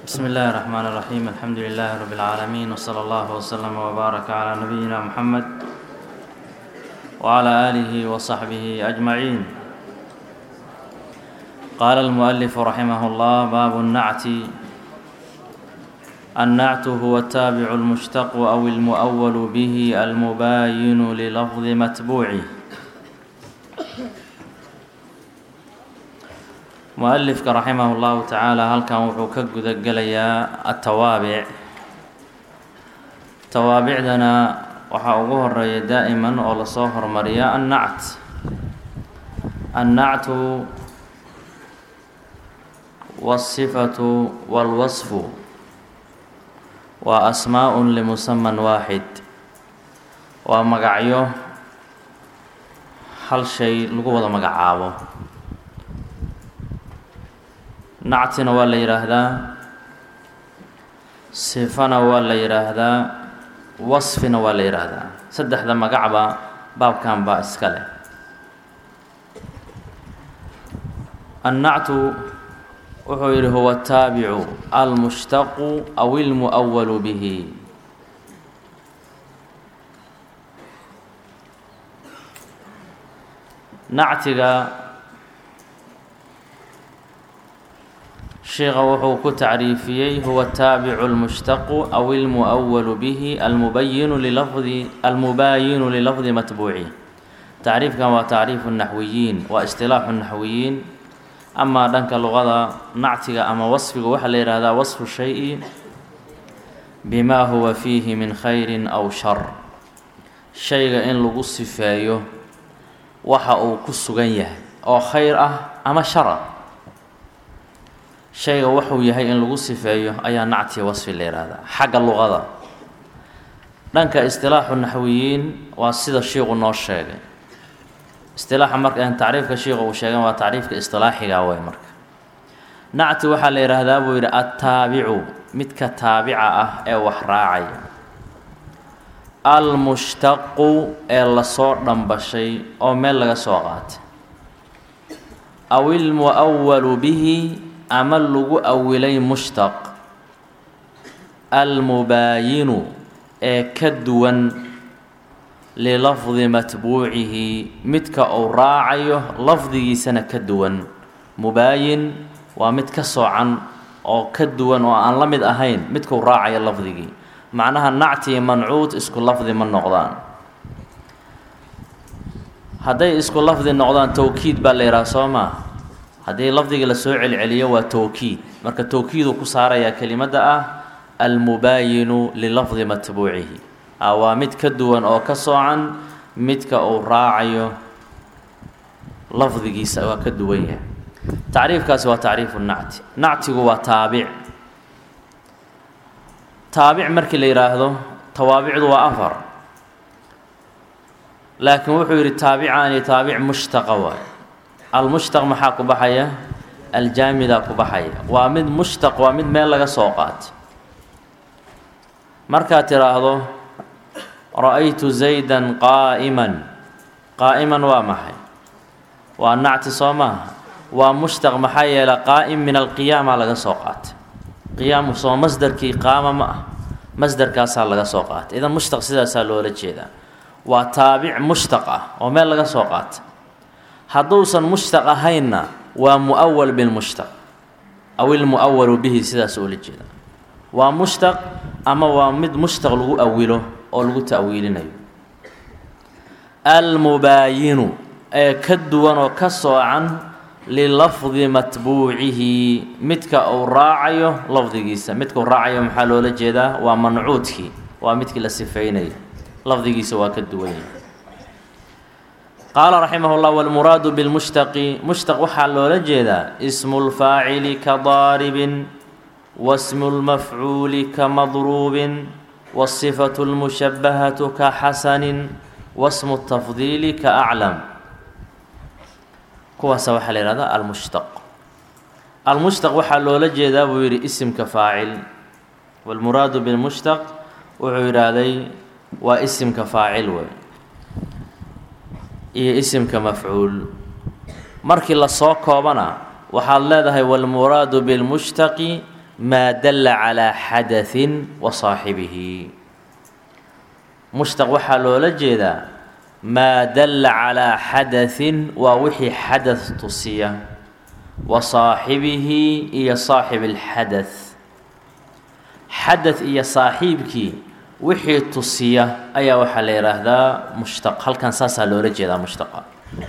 بسم الله الرحمن الرحيم الحمد لله رب العالمين وصلى الله وسلم وبارك على نبينا محمد وعلى آله وصحبه أجمعين قال المؤلف رحمه الله باب النعت النعت هو التابع المشتق أو المؤول به المباين للفظ متبوعه mu-alifka raximah llahu tacaala halkan wuxuu ka guda gelayaa atawaabic tawaabicdana waxaa ugu horeeya daa'iman oo lasoo hormariya annact annactu waasifatu waalwasfu waa asmaa-un limusaman waaxid waa magacyo hal shay lagu wada magacaabo nactina waa la yidhaahdaa sifana waa la yidhaahdaa wasfina waa la yidhaahdaa saddexda magacba baabkan baa iska leh annactu wuxuu yidhi huwa ataabicu almushtaqu aw ilmu'awalu bihi nactiga sheikha wuxuu ku tacriifiyey huwa ataabicu almushtaqu aw ilmu'awalu bihi almubayinu lilafdi almubaayinu lilafdi matbuuci tacriifkan waa tacriifu naxwiyiin waa istilaaxu naxwiyiin amaa dhanka luqada nactiga ama wasfiga waxaa la yihahdaa wasfu shay-i bimaa huwa fiihi min khayrin aw shar shayga in lagu sifeeyo waxa uu ku sugan yahay oo khayr ah ama shar ah shayga wuxuu yahay in lagu sifeeyo ayaa nactiga wasfi la yihahdaa xagga luqada dhanka istilaaxu naxwiyiin waa sida shiiqu noo sheegay istilaaxa marka tacriifka shiiqa uu sheegay waa tacriifka istilaaxiga wey marka nacti waxaa la yidhaahdaa buu yidhi attaabicu midka taabica ah ee wax raacaya almushtaqu ee lasoo dhambashay oo meel laga soo qaatay aw ilmu'awalu bihi ama lagu awilay mushtaq almubaayinu ee ka duwan lilafdi matbuucihi midka uu raacayo lafdigiisana ka duwan mubaayin waa mid ka soocan oo ka duwan oo aan la mid ahayn midkuu raacayo lafdigii macnaha nactii mancuud isku lafdi ma noqdaan hadday isku lafdi noqdaan towkiid baa la yidhaha soo maa haddii lafdigii lasoo celceliyo waa towkiid marka towkiiduu ku saarayaa kelimadda ah almubaayinu lilafdi matbuucihi waa mid ka duwan oo ka soocan midka uu raacayo lafdigiisa waa ka duwan yahay tacriifkaasi waa tacriifu nacti nactigu waa taabic taabic markii la yidhaahdo tawaabicdu waa afar laakiin wuxuu yidhi taabicaani taabic mushtaqa waay almushtaq maxaa ku baxaya aljaamidaa ku baxaya waa mid mushtaq waa mid meel laga soo qaatay markaad tidhaahdo ra-aytu zaydan qaa'iman qaa'iman waa maxay waa nacti soo maaha waa mushtaq maxaa yeelay qaa'im min alqiyaama laga soo qaatay qiyaamu soo masdarkii qaama ma ah masdarkaasaa laga soo qaatay idan mushtaq sidaasaa loola jeedaa waa taabic mushtaq ah oo meel laga soo qaatay hadduusan mushtaq ahaynna waa mu'awal bilmushtaq aw ilmu'awalu bihi sidaas oola jeeda waa mushtaq ama waa mid mushtaq lagu awilo oo lagu ta'wiilinayo almubaayinu ee ka duwan oo ka soocan lilafdi matbuucihi midka uu raacayo lafdigiisa midka uu raacayo maxaa loola jeedaa waa mancuudkii waa midkii la sifeynaya lafdigiisa waa ka duwan yahay qaala raximah llah wاlmuraadu bilmushtaqi mushtaq waxaa loola jeedaa ismu lfaacili ka daaribin wasmu lmafcuuli ka madruubin wasifatu lmushabahatu ka xasanin wasmu tafdiili ka aclam kuwaasa waxaa la yihahdaa almushtaq almushtaq waxaa loola jeedaa buu yidhi isimka faacil wاlmuraadu bilmushtaq wuxuu yidhaahday waa isimka faacil wey iyo isimka mafcuul markii lasoo koobana waxaad leedahay wاlmuraadu biاlmushtaqi maa dalla calaa xadaثin wa saaxibihi mushtaq waxaa loola jeedaa maa dalla calaa xadaثin waa wixii xadaث tusiya wa saaxibihi iyo saaxib اlxadaث xadaث iyo saaxiibkii wixii tusiya ayaa waxaa la yidhaahdaa mushtaq halkan saasaa loola jeedaa mushtaqa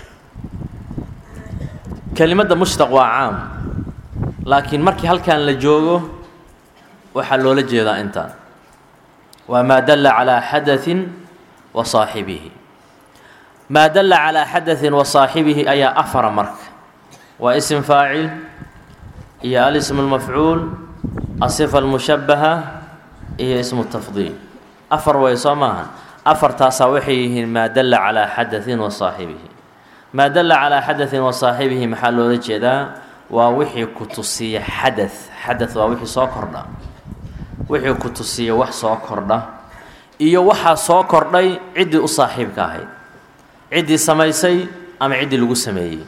kelimadda mushtaq waa caam laakiin markii halkan la joogo waxaa loola jeedaa intaan waa maa dalla calaa xadaثin wa saaxibihi maa dalla calaa xadaثin wa saaxibihi ayaa afara marka waa ism faacil iyo alism اlmafcuul asifa almushabaha iyo ismu tafdiil afar way soo maaha afartaasaa waxay yihiin maa dalla calaa xadaثin wa saaxibihi maa dalla calaa xadaثin wa saaxibihi maxaa loola jeedaa waa wixii ku tusiya xadaث xadaث waa wixii soo kordha wixii ku tusiya wax soo kordha iyo waxaa soo kordhay ciddii u saaxiibka ahayd ciddii samaysay ama ciddii lagu sameeyey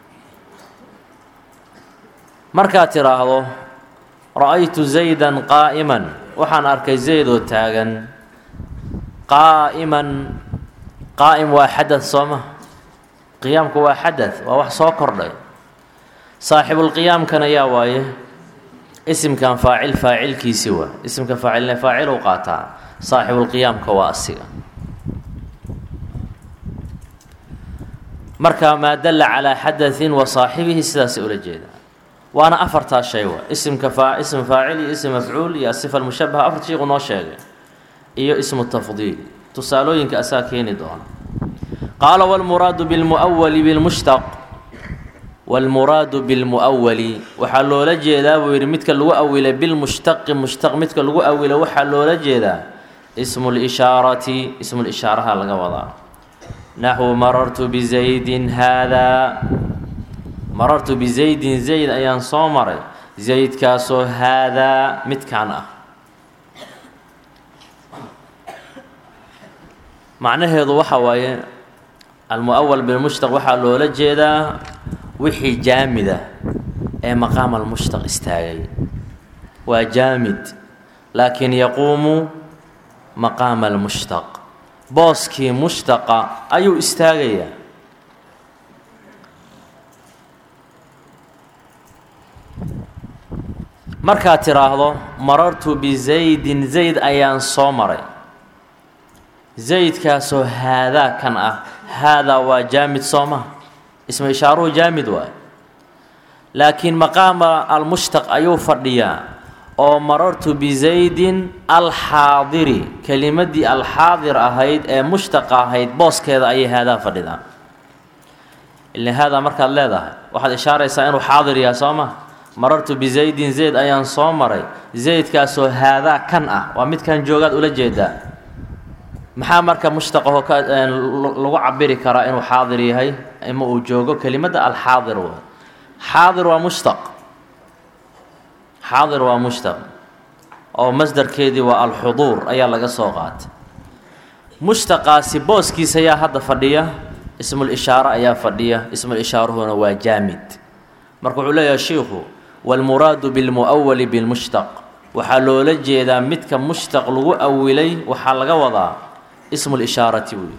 markaad tidhaahdo ra-aytu zaydan qaa'iman waxaan arkay zayd oo taagan qaa'iman qaa'im waa xadaث soo ma qiyaamku waa xadaث waa wax soo kordhay saaxibulqiyaamkana yaa waaye isimkan faacil faacilkiisi waa isimka faacilne faacil u qaataa saaxibulqiyaamka waa asiga marka maa dalla calaa xadaثin wa saaxibihi sidaasay ula jeedaa waana afartaa shay wa isimka faa ism faacil iyo ism mafcuul iyo asifa almushabaha afar shiiqu noo sheegay iyo ismu tafdiil tusaalooyinka asaa keeni doona qaala wاlmuraadu bilmuawali bilmushtaq wاlmuraadu bilmuawali waxaa loola jeedaa buu yidhi midka lagu awilay bilmushtaqi mushtaq midka lagu awilo waxaa loola jeedaa ismu lishaarati ismu lishaaraha laga wadaa naxwu marartu bizaydin haadaa marartu bizaydin zayd ayaan soo maray zaydkaasoo haadaa midkaan ah macnaheedu waxa waaye almuawal bilmushtaq waxaa loola jeedaa wixii jaamida ee maqaam almushtaq istaagay waa jaamid laakiin yaquumu maqaama almushtaq booskii mushtaqa ayuu istaagayaa markaad tidhaahdo marartu bizaydin zayd ayaan soo maray zaydkaasoo haadaa kan ah haadaa waa jaamid soo maha ismu ishaaruhu jaamid waay laakiin maqaama almushtaq ayuu fadhiyaa oo marartu bizaydin alxaadiri kelimadii alxaadir ahayd ee mushtaqa ahayd booskeeda ayay haadaa fadhidaa ila haadaa markaad leedahay waxaad ishaaraysaa inuu xaadir yahay soo ma marartu bizaydin zayd ayaan soo maray zaydkaasoo haadaa kan ah waa midkan joogaad ula jeedaa maxaa marka mushtaqaho ka lagu cabiri karaa inuu xaadir yahay ima uu joogo kelimadda alxaadir wa xaadir waa mushtaq xaadir waa mushtaq oo masdarkeedii waa alxuduur ayaa laga soo qaatay mushtaqaasi booskiisa ayaa hadda fadhiya ismul ishaaro ayaa fadhiya ismul ishaaruhuna waa jaamid marka wuxuu leeyahay shiikhu wاlmuraadu biاlmuawali biاlmushtaq waxaa loola jeedaa midka mushtaq lagu awilay waxaa laga wadaa ismu lishaarati wey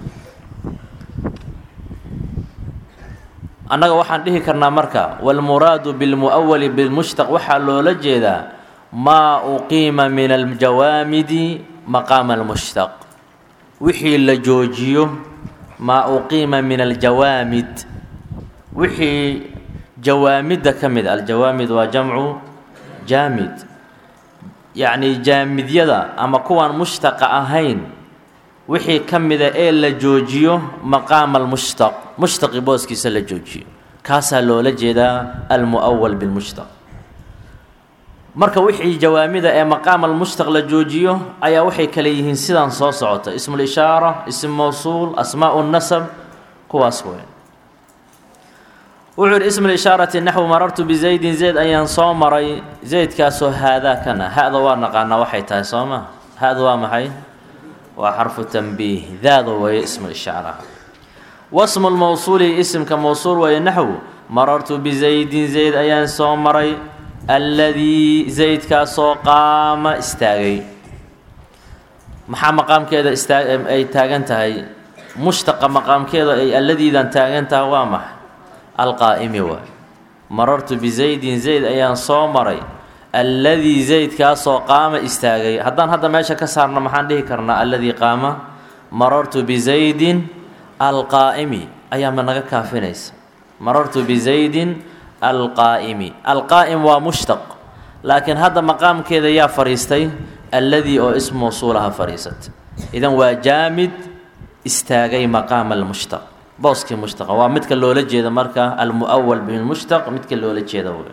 annaga waxaan dhihi karnaa marka wاlmuraadu biاlmuawali biاlmushtaq waxaa loola jeedaa maa uqiima min aljawaamidi maqaama almushtaq wixii la joojiyo maa uqiima min aljawaamid wixii jawaamidda ka mid aljawaamid waa jamcu jaamid yacni jaamidyada ama kuwaan mushtaqa ahayn wixii ka mida ee la joojiyo maqaama almushtaq mushtaqi booskiisa la joojiyo kaasaa loola jeedaa almu'awal bilmushtaq marka wixii jawaamida ee maqaam almushtaq la joojiyo ayaa waxay kale yihiin sidaan soo socota ismulishaara ism mawsuul asmaau nasab kuwaas weyn wuxuu yidhi ismu lishaarati naxwu marartu bizaydin zayd ayaan soo maray zaydkaasoo haadaa kana ha-da waa naqaanaa waxay tahay soo ma ha-da waa maxay waa xarfu tanbiih daada weeye ismulishaaraha wasmu lmawsuuli isimka mawsuul weeye naxwu marartu bizaydin zayd ayaan soo maray alladii zaydkaasoo qaama istaagay maxaa maqaamkeeda istaa ay taagan tahay mushtaqa maqaamkeeda ay alladiidan taagan tahay waa maxay alqaa'imi waay marartu bizaydin zayd ayaan soo maray alladii zaydkaasoo qaama istaagay haddaan hadda meesha ka saarno maxaan dhihi karnaa alladii qaama marartu bizaydin alqaa'imi ayaama naga kaafinaysa marartu bizaydin alqaa'imi alqaa'im waa mushtaq laakiin hadda maqaamkeeda yaa fadhiistay alladii oo ism mawsuulaha fadhiisatay idan waa jaamid istaagay maqaama almushtaq booskii mushtaqa waa midka loola jeeda marka almu'awal bilmushtaq midka loola jeeda w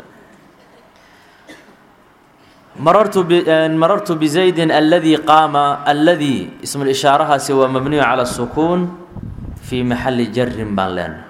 marartu marartu bizaydin alladii qaama alladii ismulishaarahaasi waa mabniyu cala sukuun fii maxali jarin baan leenahay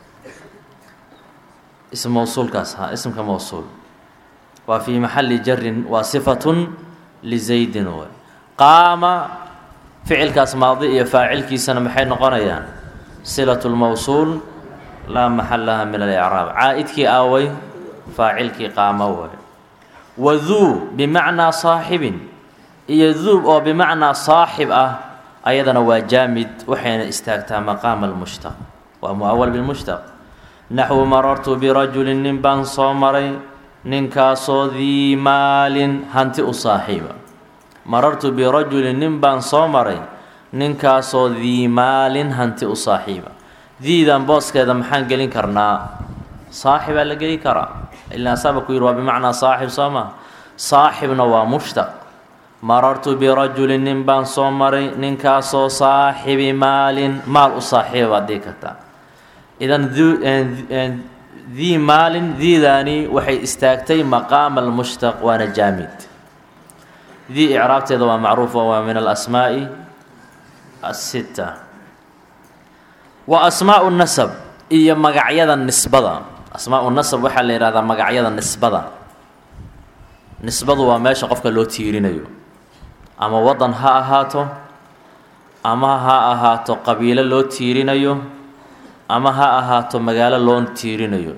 ism mawsuulkaas ha ismka mawsuul waa fii maxali jarin waa sifatun lizaydin w qaama ficilkaas maadi iyo faacilkiisana maxay noqonayaan silatu lmawsuul laa maxal laha min alicraab caa'idkii aaway faacilkii qaama way waduu bimacnaa saaxibin iyo duub oo bimacnaa saaxib ah ayadana waa jaamid waxayna istaagtaa maqaama almushtaq waa mu'awal bilmushtaq naxwu marartu birajulin nin baan soo maray ninkaasoo dii maalin hanti u saaxiiba marartu birajulin nin baan soo maray ninkaasoo dii maalin hanti u saaxiiba diidan booskeeda maxaan gelin karnaa saaxibaa la geli karaa ilaa asaaba ku yidhi waa bimacnaa saaxib soo maa saaxibna waa mushtaq marartu birajulin nin baan soo maray ninkaasoo saaxibi maalin maal u saaxiiba baad dhihi kartaa idan dii maalin diidaani waxay istaagtay maqaama almushtaq waana jaamid dii icraabteeda waa macruufa waa min alasmaa'i asitta wa asmaau nasab iyo magacyada nisbada asmaau nasab waxaa la yidhahdaa magacyada nisbada nisbadu waa meesha qofka loo tiirinayo ama waddan ha ahaato ama ha ahaato qabiilo loo tiirinayo ama ha ahaato magaalo loo tiirinayo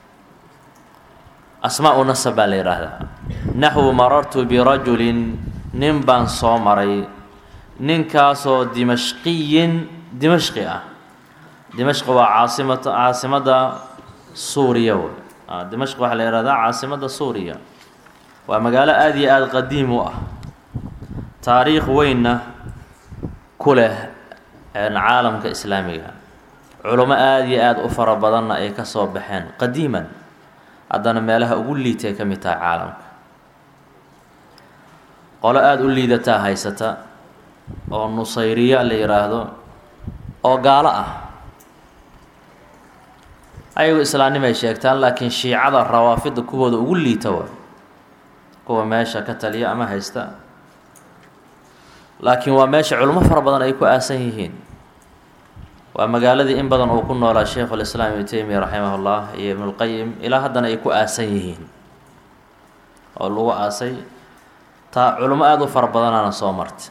asmaau nasab baa la yidhaahdaa naxwu marartu birajulin nin baan soo maray ninkaasoo dimashqiyin dimashqi ah dimashqi waa caasimata caasimadda suuriya wey dimashqi waxaa la yihahdaa caasimadda suuriya waa magaalo aada iyo aada qadiim u ah taariikh weynna ku leh caalamka islaamiga culamo aada iyo aada u fara badanna ay ka soo baxeen qadiiman haddana meelaha ugu liitay ka mid tahay caalamka qolo aada u liidataa haysata oo nusayriya la yidhaahdo oo gaalo ah ayagu islaannimay sheegtaan laakiin shiicada rawaafidda kuwooda ugu liita waay kuwa meesha ka taliya ama haysta laakiin waa meesha culimo fara badan ay ku aasan yihiin waa magaaladii in badan uu ku noolaa sheikhulislaam ibnu teymiya raximah ullah iyo ibnulqayim ilaa haddana ay ku aasan yihiin oo lagu aasay taa culimo aada u fara badanaana soo martay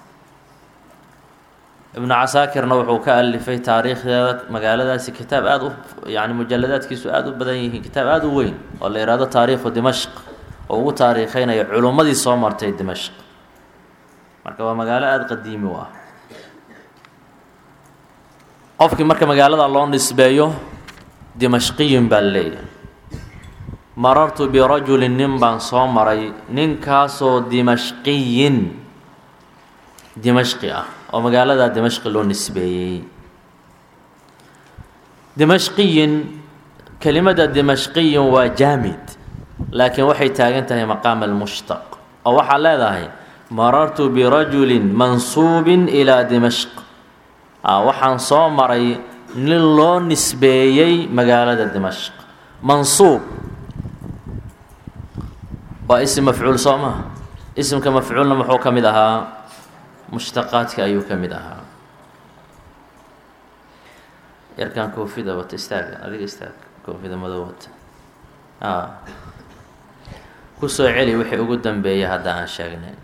ibnu casaakirna wuxuu ka alifay taariikhdeeda magaaladaasi kitaab aada u yani mujaladaadkiisu aada u badan yihiin kitaab aada u weyn oo la yihahdo taariikhu dimashq oo ugu taariikheynaya culummadii soo martay dimashq marka waa magaalo aada qadiimi u ah qofkii marka magaalada loo nisbeeyo dimashqiyin baa leeyahay marartu birajulin nin baan soo maray ninkaasoo dimashqiyin dimashqi ah oo magaalada dimashqi loo nisbeeyey dimashqiyin kelimada dimashqiyin waa jaamid laakiin waxay taagan tahay maqaama almushtaq oo waxaa leedahay marartu birajulin mansuubin ilaa dimashq waxaan soo maray nin loo nisbeeyey magaalada dimashq mansuub waa isim mafcuul soo maha isimka mafcuulna muxuu ka mid ahaa mushtaqaadka ayuu ka mid ahaa yarkan koofida wata istaaga adiga istaag koofida madow wata kusoo celi wixii ugu dambeeyay hadda aan sheegnay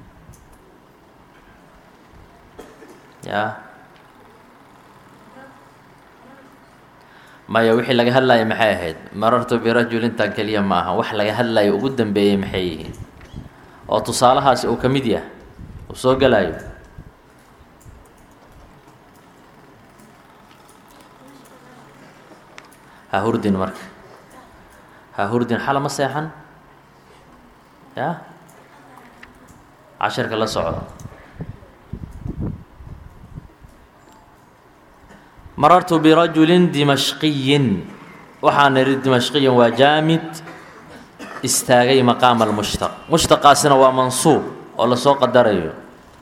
ya maya wixii laga hadlaya maxay ahayd marartu birajulintan keliya ma aha wax laga hadlayo ugu dambeeyey maxay yihiin oo tusaalahaasi uu ka mid yahay uu soo gelayo ha hurdin marka ha hurdin xala ma seexan ya cashirka la socdo marartu birajulin dimashqiyin waxaan idhi dimashqiyin waa jaamid istaagay maqaama almushtaq mushtaqaasina waa mansuub oo lasoo qadarayo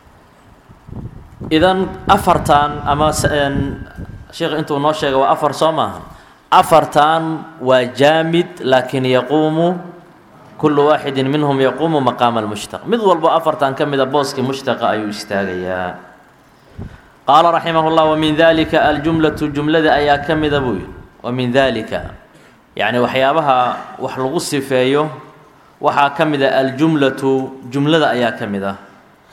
idan afartan ama sheekh intuu noo sheegay waa afar soo maaha afartan waa jaamid laakiin yaquumu kullu waaxidin minhum yaquumu maqaama almushtaq mid walbo afartan ka mida booskii mushtaqa ayuu istaagayaa qaala raximah llah wamin dalika aljumlatu jumlada ayaa ka mida buu yihi wamin dalika yacni waxyaabaha wax lagu sifeeyo waxaa ka mid a aljumlatu jumlada ayaa ka mid ah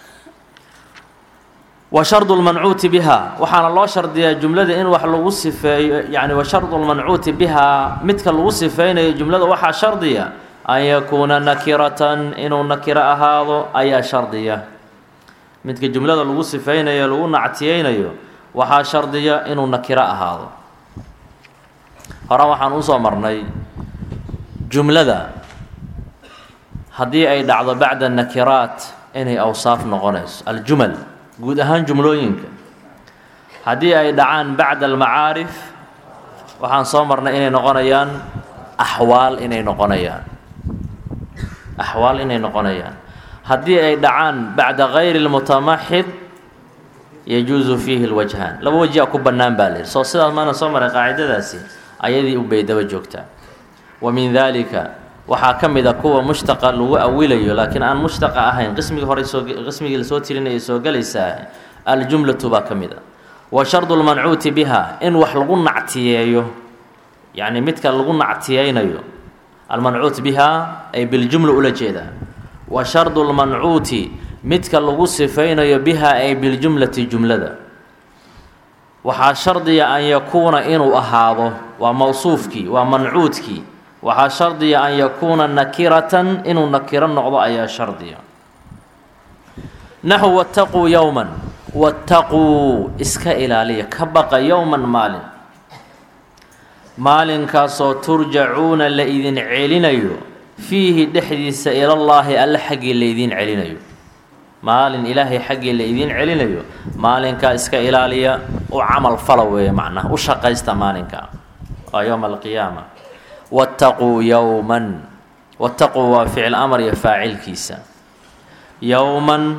wa shardu lmancuuti biha waxaana loo shardiyaa jumlada in wax lagu sifeeyo yani wa shardu lmancuuti bihaa midka lagu sifeynayo jumlada waxaa shardiya an yakuuna nakiratan inuu nakiro ahaado ayaa shardiya midka jumlada lagu sifeynayo lagu nactiyeynayo waxaa shardiya inuu nakiro ahaado hore waxaan usoo marnay jumlada haddii ay dhacdo bacda nakiraat inay awsaaf noqonayso aljumal guud ahaan jumlooyinka haddii ay dhacaan bacda almacaarif waxaan soo marnay inay noqonayaan axwaal inay noqonayaan axwaal inay noqonayaan haddii ay dhacaan bacda gayri lmutamaxid yajuusu fiihi lwajhaan laba wajia ku bannaan baa layihi soo sidaas maana soo maray qaacidadaasi ayadii unbay daba joogtaa wa min dalika waxaa ka mid a kuwa mushtaqa lagu awilayo laakiin aan mushtaqa ahayn qismigii hore soo qismigii lasoo tirinaya soo gelaysaa aljumlatu baa ka mid a wa shardu lmancuuti biha in wax lagu nactiyeeyo yacni midka lagu nactiyeynayo almancuut biha ay biljumla ula jeedaa wa shardu lmancuuti midka lagu sifaynayo biha ay biljumlati jumlada waxaa shardiya an yakuuna inuu ahaado waa mawsuufkii waa mancuudkii waxaa shardiya an yakuuna nakiratan inuu nakiro noqdo ayaa shardiya naxu wataquu yowman wataquu iska ilaaliya ka baqa yowman maalin maalinkaasoo turjacuuna la idin celinayo fiihi dhexdiisa ilallaahi alle xaggii laydin celinayo maalin ilaahay xaggii la idiin celinayo maalinkaa iska ilaaliya u camal fala weeye macnaha u shaqaysta maalinkaa waa yowma alqiyaama wattaquu yowman wattaquu waa ficil amar iyo faacilkiisa yowman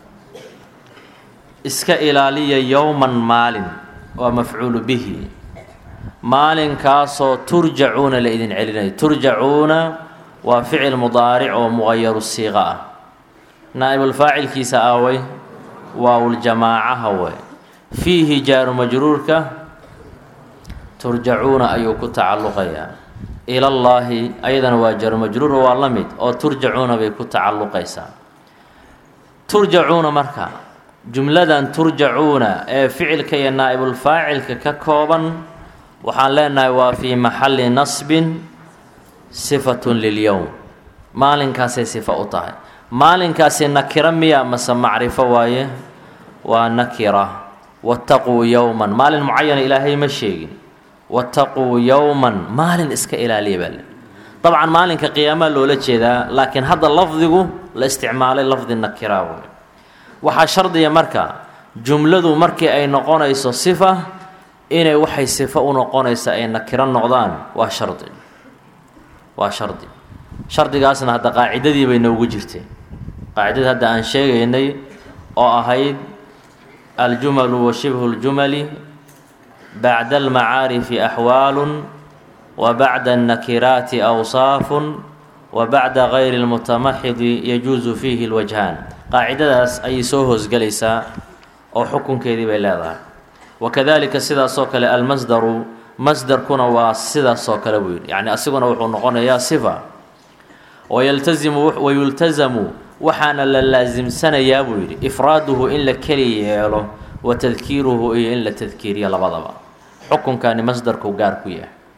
iska ilaaliya yowman maalin waa mafcuulu bihi maalinkaasoo turjacuuna la idin celinayo turjacuuna waa ficil mudaaric oo muqayaru siiqa ah naa'ibulfaacilkiisa aaway waawuljamaacaha wey fiihi jaaru majruurka turjacuuna ayuu ku tacalluqayaa ilallaahi ayadana waa jaaru majruur waa la mid oo turjacuuna bay ku tacalluqaysaa turjacuuna marka jumladan turjacuuna ee ficilka iyo naa'ibulfaacilka ka kooban waxaan leenahay waa fii maxalli nasbin sifatun lilyowm maalinkaasay sifa u tahay maalinkaasi nakira miya mase macrifo waaye waa nakira wattaquu yowman maalin mucayana ilaahay ma sheegin wattaquu yowman maalin iska ilaaliya baa le dabcan maalinka qiyaamaa loola jeedaa laakiin hadda lafdigu la isticmaalay lafdi nakira wey waxaa shardiya marka jumladu markii ay noqonayso sifa inay waxay sifo u noqonaysa ay nakiro noqdaan waa shardi waa shardi shardigaasna hadda qaacidadii bay noogu jirteen qaacidadii hadda aan sheegaynay oo ahayd aljumalu wa shibhu اljumali bacda almacaarifi axwaalun wa bacda annakiraati awsaafun wa bacda gayri اlmutamaxidi yajuusu fiihi اlwajhaan qaacidadaas ayay soo hoosgelaysaa oo xukunkeedii bay leedahay wakadalika sidaasoo kale almasdaru masdarkuna waa sidaasoo kale buu yidhi yacni asiguna wuxuu noqonayaa sifa wayaltazimu wayultazamu waxaana la laasimsanayaa buu yidhi ifraaduhu in la keli yeelo wa tadkiiruhu iyo in la tadkiiriyo labadaba xukunkani masdarku gaar ku yahay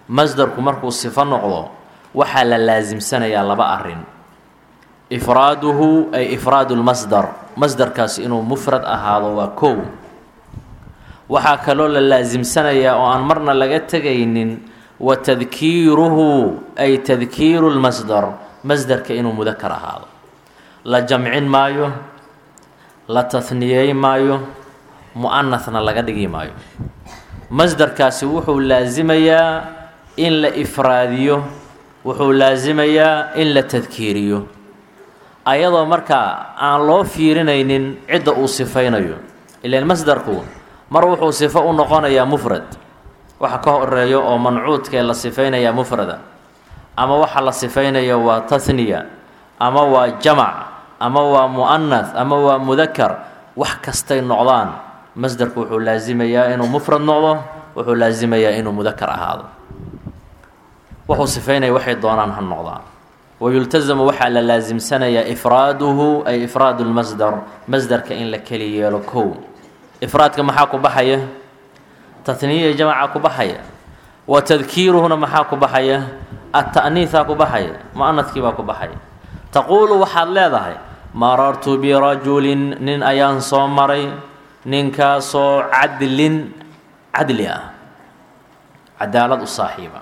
masdarku markuu sifo noqdo waxaa la laasimsanayaa laba arrin ifraaduhu ay ifraadu lmasdar masdarkaasi inuu mufrad ahaado waa kow waxaa kaloo la laasimsanayaa oo aan marna laga tegaynin wa tadkiiruhu ay tadkiiru lmasdar masdarka inuu mudakar ahaado la jamcin maayo la tahniyey maayo mu-anahna laga dhigi maayo masdarkaasi wuxuu laasimayaa in la ifraadiyo wuxuu laasimayaa in la tadkiiriyo ayadoo markaa aan loo fiirinaynin cidda uu sifaynayo ilaan masdarku mar wuxuu sifo u noqonayaa mufrad waxa ka horeeyo oo mancuudkee la sifaynayaa mufrada ama waxa la sifaynayo waa tahniya ama waa jamac ama waa mu'anath ama waa mudakar wax kastay noqdaan masdarku wuxuu laasimayaa inuu mufrad noqdo wuxuu laasimayaa inuu mudakar ahaado wuxuu sifaynaya waxay doonaan ha noqdaan wayultazamu waxaa la laasimsanayaa ifraaduhu ay ifraadu lmasdar masdarka in la keli yeelo kow ifraadka maxaa ku baxaya tahniya jamaca ku baxaya wa tadkiiruhuna maxaa ku baxaya ata'niihaa ku baxaya mu-anadkii baa ku baxaya taquulu waxaad leedahay marartu birajulin nin ayaan soo maray ninkaasoo cadlin cadli ah cadaalad u saaxiiba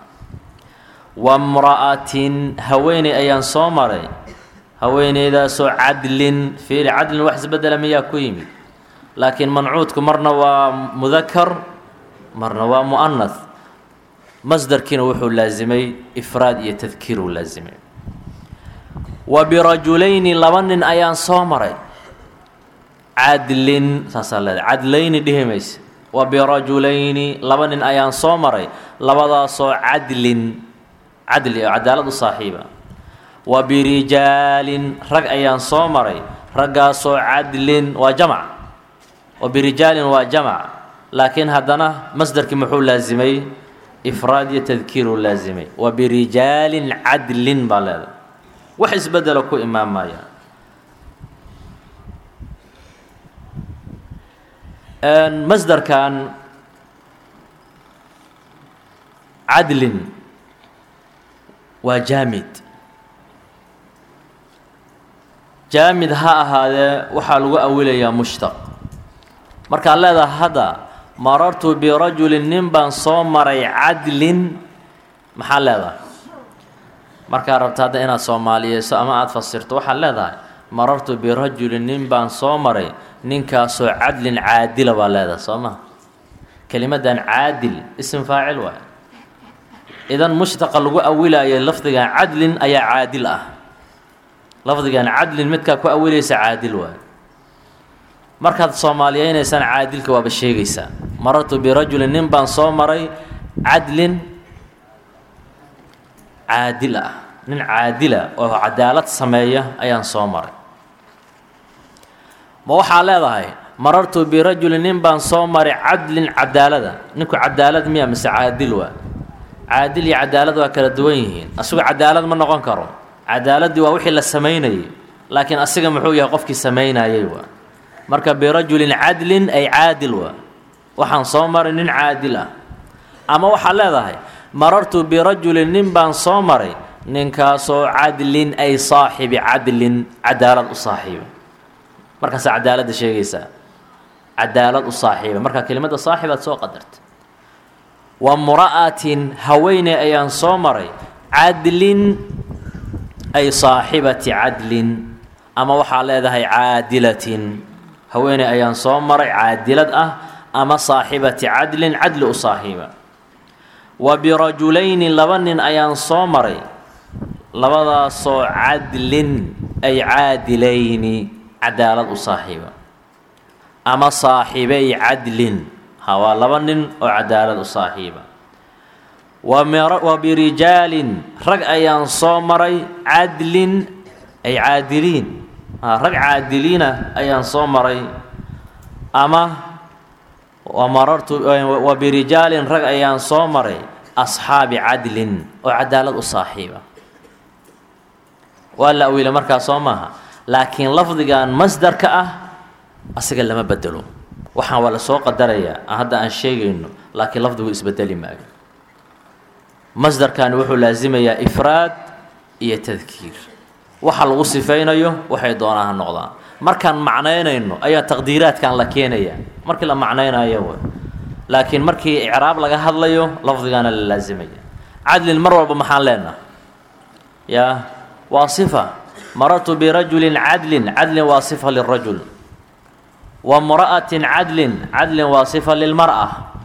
wamra'atin haweeney ayaan soo maray haweeneydaasoo cadlin fiiri cadlin wax isbedela miyaa ku yimid laakiin mancuudku marna waa mudakar marna waa mu'anath masdarkiina wuxuu laasimay ifraad iyo tadkiir uu laasimay wa birajulayni laba nin ayaan soo maray cadlin saasaa leedahay cadlayni dhihi mayse wa birajulayni laba nin ayaan soo maray labadaasoo cadlin cadli oo cadaalad u saaxiiba wa birijaalin rag ayaan soo maray raggaasoo cadlin waa jamac wa birijaalin waa jamac laakiin haddana masdarkii muxuu laasimay ifraad iyo tadkiiruu laasimay wa birijaalin cadlin baa leedahay wax isbedelo ku imaamaya masdarkan cadlin waa jaamid jaamid ha ahaadee waxaa lagu awilayaa mushtaq markaad leedaha hadda marartu birajulin nin baan soo maray cadlin maxaad leedahay markaad rabto hadda inaad soomaaliyeyso ama aada fasirto waxaad leedahay marartu birajulin nin baan soo maray ninkaasoo cadlin caadila baa leedahay soo maa kelimadan caadil isim faacil waay idan mushtaqa lagu awilayo lafdigan cadlin ayaa caadil ah lafdigan cadlin midkaa ku awilaysa caadil waay markaad soomaaliyeynaysaan caadilka waaba sheegaysaa marartu birajulin nin baan soo maray cadlin caadil ah nin caadila oo cadaalad sameeya ayaan soo maray ma waxaa leedahay marartu birajulin nin baan soo maray cadlin cadaalada ninku cadaalad miya mise caadil waa caadil iyo cadaalad waa kala duwan yihiin asigu cadaalad ma noqon karo cadaaladdii waa wixii la samaynayay laakiin asiga muxuu yahay qofkii samaynayay waa marka birajulin cadlin ay caadil waa waxaan soo maray nin caadil ah ama waxaad leedahay marartu birajulin nin baan soo maray ninkaasoo cadlin ay saaxibi cadlin cadaalad u saaxiiba markaasaa cadaaladda sheegaysaa cadaalad u saaxiiba markaa kelimadda saaxibaad soo qadarta wa mura'atin haweeney ayaan soo maray cadlin ay saaxibati cadlin ama waxaa leedahay caadilatin haweeney ayaan soo maray caadilad ah ama saaxibati cadlin cadli u saaxiiba wa birajulayni laba nin ayaan soo maray labadaasoo cadlin ay caadilayni cadaalad u saaxiiba ama saaxibay cadlin ha waa laba nin oo cadaalad u saaxiiba wa birijaalin rag ayaan soo maray cadlin ay caadiliin rag caadiliina ayaan soo maray ama wamarartu wa birijaalin rag ayaan soo maray asxaabi cadlin oo cadaalad u saaxiiba waa la awiila markaa soo maaha laakiin lafdigan masdarka ah asiga lama bedelo waxaan waa la soo qadarayaa hadda aan sheegayno laakiin lafdigu isbedeli maayo masdarkani wuxuu laasimayaa ifraad iyo tadkiir waxa lagu sifaynayo waxay doonaa ha noqdaan markaan macnaynayno ayaa taqdiiraadkan la keenaya markii la macnaynayo w laakiin markii icraab laga hadlayo lafdigaana la laasimaya cadlin mar walba maxaan leenaha yaa waa sifa marartu birajulin cadlin cadlin waa sifa lirajul wa mra'atin cadlin cadlin waa sifa lilmar'a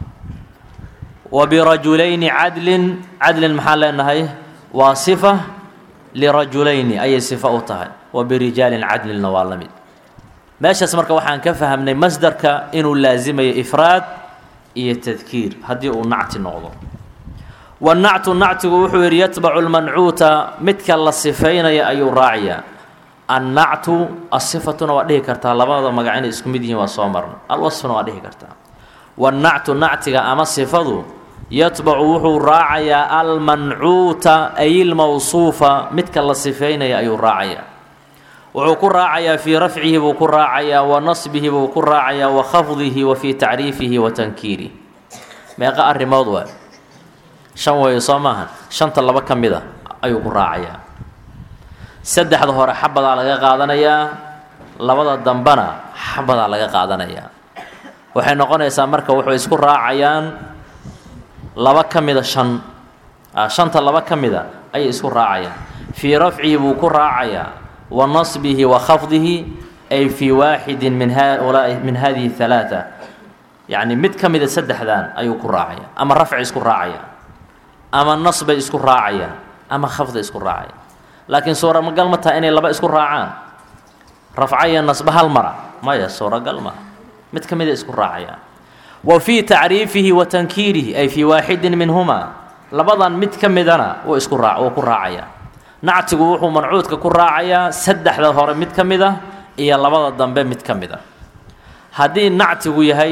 wa birajulayni cadlin cadlin maxaan leenahay waa sifa lirajulayni ayay sifa u tahay wa birijaalin cadlinna waa la mid meeshaas marka waxaan ka fahamnay masdarka inuu laasimayo ifraad iyo tadkiir haddii uu nacti noqdo wanactu nactigu wuxuu yidhi yatbacu lmancuuta midka la sifaynaya ayuu raacayaa annactu asifatuna waa dhihi kartaa labada magac inay isku mid yihiin waa soo marno alwasfuna waa dhihi kartaa wannactu nactiga ama sifadu yatbacu wuxuu raacayaa almancuuta ay ilmawsuufa midka la sifaynaya ayuu raacayaa wuxuu ku raacayaa fii rafcihi buu ku raacayaa wa nasbihi buu ku raacayaa wa khafdihi wa fii tacriifihi wa tankiirihi meeqa arrimood waa shan weeye soo maahan shanta laba ka mid a ayuu ku raacayaa saddexda hore xabadaa laga qaadanayaa labada dambena xabadaa laga qaadanayaa waxay noqonaysaa marka wuxuu isku raacayaan laba ka mida shan shanta laba ka mida ayay isku raacayaan fii rafcihi buu ku raacayaa wa nasbihi wa khafdihi ay fii waaxidin min haulaai min hadihi halaata yacni mid ka mida saddexdan ayuu ku raacaya ama rafci isku raacaya ama nasbay isku raacayaan ama khafda isku raacaya laakiin suuragal ma taha inay laba isku raacaan rafca iyo nasba hal mara maya suuragal maha mid ka mida isku raacayaan wa fii tacriifihi wa tankiirihi ay fii waaxidin minhumaa labadan mid ka midana wuu isku raa wuu ku raacayaa nactigu wuxuu mancuudka ku raacayaa saddexda hore mid ka mid ah iyo labada dambe mid ka mid a haddii nactigu yahay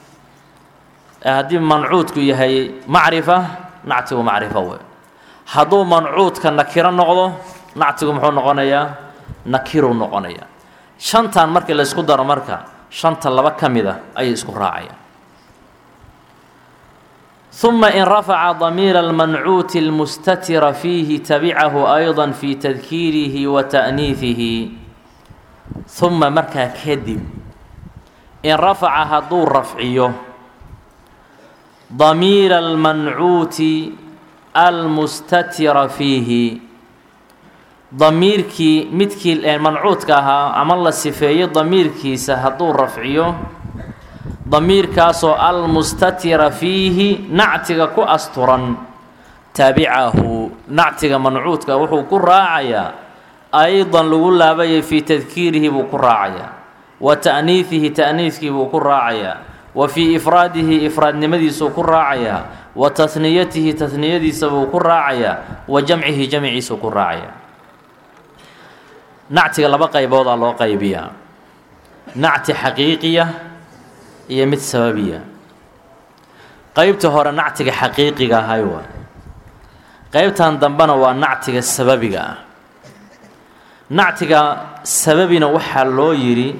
haddii mancuudku yahay macrifa nactigu macrifo wey hadduu mancuudka nakiro noqdo nactigu muxuu noqonayaa nakiruu noqonayaa shantan markii la ysku daro marka shanta laba ka mid a ayay isku raacayaan uma in rafaca damiira almancuuti almustatira fiihi tabicahu ayضa fi tadkiirihi wa ta'niifihi uma markaa kadib in rafaca hadduu rafciyo damiira almancuuti almustatira fiihi damiirkii midkii mancuudka ahaa ama la sifeeyo damiirkiisa hadduu rafciyo damiirkaasoo almustatira fiihi nactiga ku asturan tabicahu nactiga mancuudka wuxuu ku raacayaa aydan lagu laabayay fii tadkiirihi buu ku raacayaa wa ta'niifihi ta'niifkii buu ku raacayaa wa fii ifraadihi ifraadnimadiisuu ku raacayaa wa tahniyatihi tahniyadiisa buu ku raacayaa wa jamcihi jamciisuu ku raacayaa nactiga laba qayboodaa loo qaybiyaa nacti xaqiiqiya iyo mid sababiya qeybta hore nactiga xaqiiqiga ahay waay qeybtan dambena waa nactiga sababiga ah nactiga sababina waxaa loo yidhi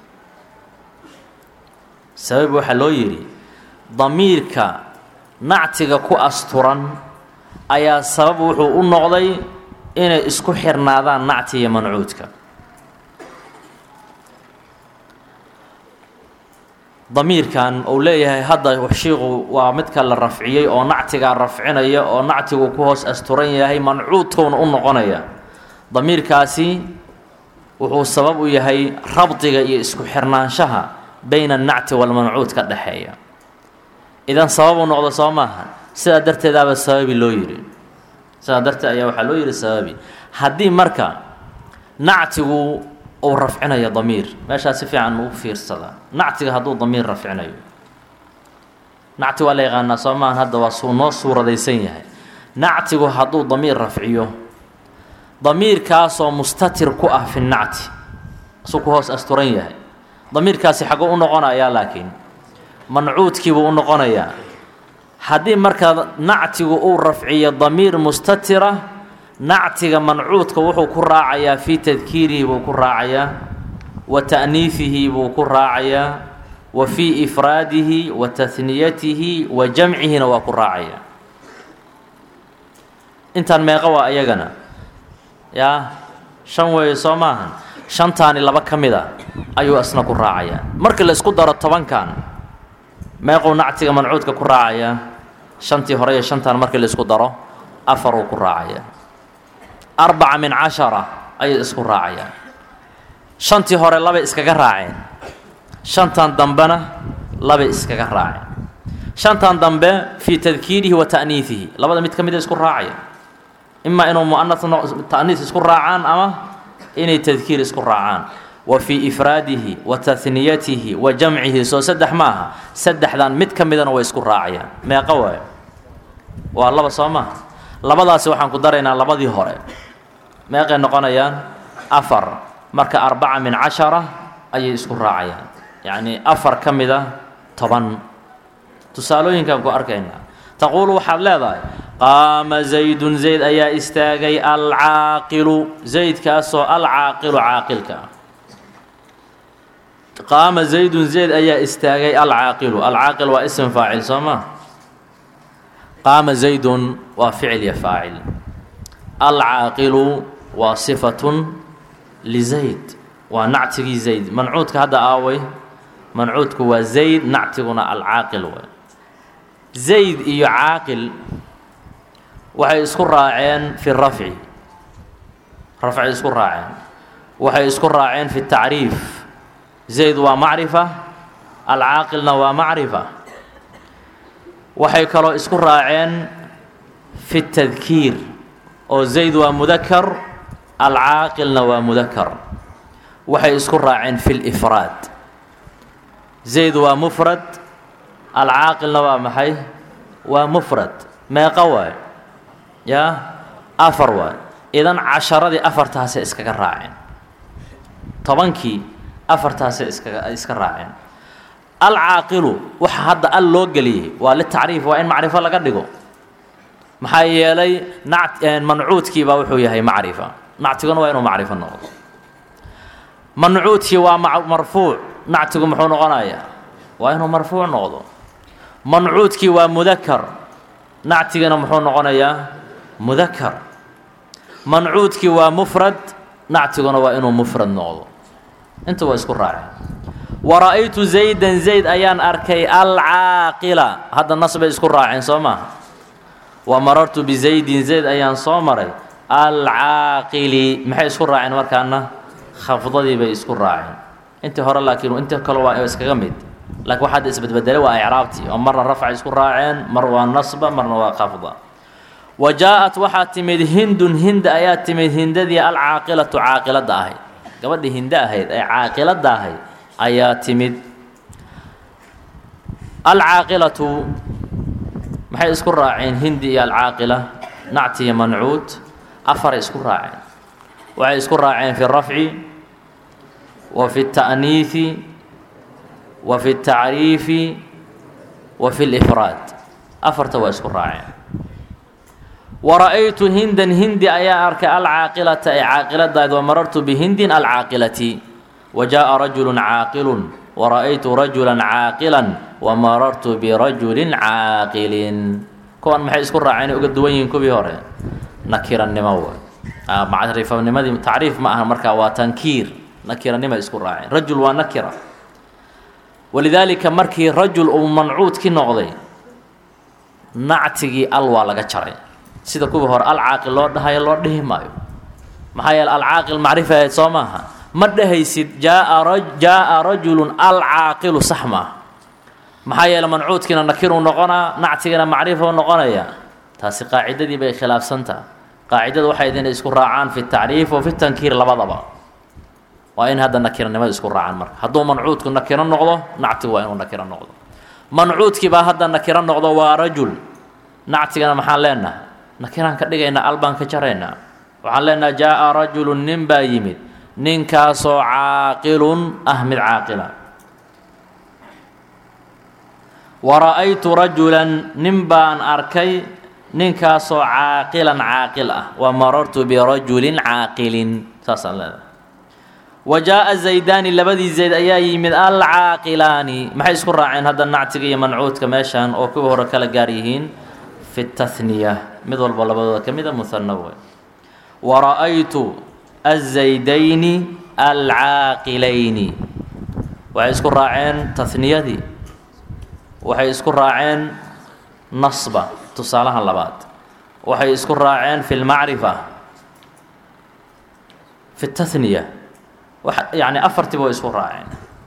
sababi waxaa loo yidhi damiirka nactiga ku asturan ayaa sabab wuxuu u noqday inay isku xirnaadaan nacti iyo mancuudka damiirkan uu leeyahay hadda shiiqu waa midka la rafciyey oo nactigaa rafcinaya oo nactigu ku hoos asturan yahay mancuudkowna u noqonaya damiirkaasi wuxuu sabab u yahay rabdiga iyo isku xirnaanshaha bayna annacti walmancuud ka dhexeeya idan sababuu noqdo soo maaha sidaa darteedaaba sababi loo yidhi sidaa darteed ayaa waxaa loo yidhi sababi haddii marka nactigu uu rafcinayo damiir meeshaa si fiican ugu fiirsada nactiga hadduu damiir rafcinayo nacti waa la yaqaanaa soo maahan hadda waa suu noo suuradaysan yahay nactigu hadduu damiir rafciyo damiirkaasoo mustatir ku ah fi nacti suu ku hoos asturan yahay damiirkaasi xagguu u noqonayaa laakiin mancuudkiibuu u noqonayaa haddii marka nactigu uu rafciyo damiir mustatira nactiga mancuudka wuxuu ku raacayaa fii tadkiirihi buu ku raacayaa wa ta'niifihi buu ku raacayaa wa fii ifraadihi wa tahniyatihi wa jamcihina waa ku raacayaa intaan meeqa waa iyagana yaa shan weeye soo maahan shantaani laba ka mid a ayuu isna ku raacayaa markii la isku daro tobankan meequu nactiga mancuudka ku raacayaa shantii hore iyo shantan markii la isku daro afaruu ku raacayaa arbaca min cashara ayay isku raacayaan shantii hore labay iskaga raaceen shantan dambena labay iskaga raaceen shantan dambe fii tadkiirihi wa ta'niifihi labada mid ka mida isku raacaya imaa inuu mu'anas ta'niis isku raacaan ama inay tadkiir isku raacaan wa fii ifraadihi wa tahniyatihi wa jamcihi soo saddex ma aha saddexdan mid ka midana way isku raacayaan meeqa waayo waa laba soo maha labadaasi waxaan ku daraynaa labadii hore meeqay noqonayaan afar marka arbaca min cashara ayay isku raacayaan yacnii afar ka mida toban tusaalooyinkaan ku arkaynaa taquulu waxaad leedahay qaama zaydun zayd ayaa istaagay alcaaqilu zaydkaasoo alcaaqilu caaqilka ah qaama zaydun zayd ayaa istaagay alcaaqilu alcaaqil waa ism faacil soo ma qaama zaydun waa ficil iyo faacil alcaaqilu waa sifatun lizayd waa nactigii zayd mancuudka hadda aaway mancuudku waa zayd nactiguna alcaaqil way zayd iyo caaqil waxay isku raaceen fi rafci rafcay isku raaceen waxay isku raaceen fi tacriif zayd waa macrifa alcaaqilna waa macrifa waxay kaloo isku raaceen fi tadkiir oo zayd waa mudakar alcaaqilna waa mudakar waxay isku raaceen fi lifraad zayd waa mufrad alcaaqilna waa maxay waa mufrad meeqa waay yaa afar waay idan casharadii afartaasay iskaga raaceen tobankii afartaasay iskaga iska raaceen alcaaqilu waxa hadda al loo geliyey waa litacriif waa in macrifo laga dhigo maxaa yeelay nac mancuudkiibaa wuxuu yahay macrifa nactiguna waa inuu macrifo noqdo mancuudkii waa marfuuc nactigu muxuu noqonayaa waa inuu marfuuc noqdo mancuudkii waa mudakar nactigana muxuu noqonayaa mudakar mancuudkii waa mufrad nactiguna waa inuu mufrad noqdo inta waa isku raaceen wara-aytu zaydan zayd ayaan arkay alcaaqila hadda nas bay isku raaceen soo maaha wa marartu bizaydin zayd ayaan soo maray alcaaqili maxay isku raaceen markaana khafdadii bay isku raaceen intii hore laakiin inta kale waa iskaga mid laakiin waxaad isbedbedelay waa icraabtii oo marna rafcay isku raaceen mar waa nasba marna waa khafda wa jaa-at waxaa timid hindun hinda ayaa timid hindadii alcaaqilatu caaqilada ahayd gabadhii hinde ahayd ee caaqilada ahayd ayaa timid alcaaqilatu maxay isku raaceen hindi iyo alcaaqila nacti iyo mancuud afaray isku raaceen waxay isku raaceen fi rafci wa fi اta'niifi wa fi اtacriifi wa fi اlifraad afarta waa isku raaceen wara-aytu hindan hindi ayaa arkay alcaaqilata ee caaqiladayd wa marartu bihindin alcaaqilati wa jaaءa rajulu caaqilun wara-aytu rajula caaqila wa marartu birajulin caaqilin kuwan maxay isku raaceen uga duwan yihiin kuwii hore nakiranimo w macrifanimadii tacriif ma aha markaa waa tankiir nakiranimo isku raaceen rajul waa nakira walidaalika markii rajul uu mancuudki noqday nactigii al waa laga jaray sida kuwii hore alcaaqil loo dhahayo loo dhihi maayo maxaa yeele alcaaqil macrifa ahayd soo maaha ma dhehaysid jaaa jaa'a rajulun alcaaqilu sax maaha maxaa yeele mancuudkiina nakiruu noqonaa nactigina macrifuu noqonaya taasi qaacidadii bay khilaafsantaha qaacidada waxay inay isku raacaan fi tacriif wa fi tankiir labadaba waa in hadda nakiranimada isku raacaan marka hadduu mancuudku nakiro noqdo nactigu waa inuu nakiro noqdo mancuudkii baa hadda nakiro noqdo waa rajul nactigana maxaan leenahay nakiraan ka dhigaynaa albaan ka jaraynaa waxaan leenahay jaa'a rajulun nin baa yimid ninkaasoo caaqilun ah mid caaqila wara-aytu rajulan nin baan arkay ninkaasoo caaqilan caaqil ah wa marartu birajulin caaqilin saasaan leedahay wa jaa'a zaydaani labadii zayd ayaa yimid alcaaqilaani maxay isku raaceen hadda nactiga iyo mancuudka meeshan oo kuwii hore kala gaar yihiin fi tahniya mid walba labadooda ka mida muhano wey wara'aytu azaydayni alcaaqilayni waxay isku raaceen tahniyadii waxay isku raaceen nasba tusaalaha labaad waxay isku raaceen fi lmacrifa fi tahniya yani afartiiba way isku raaceen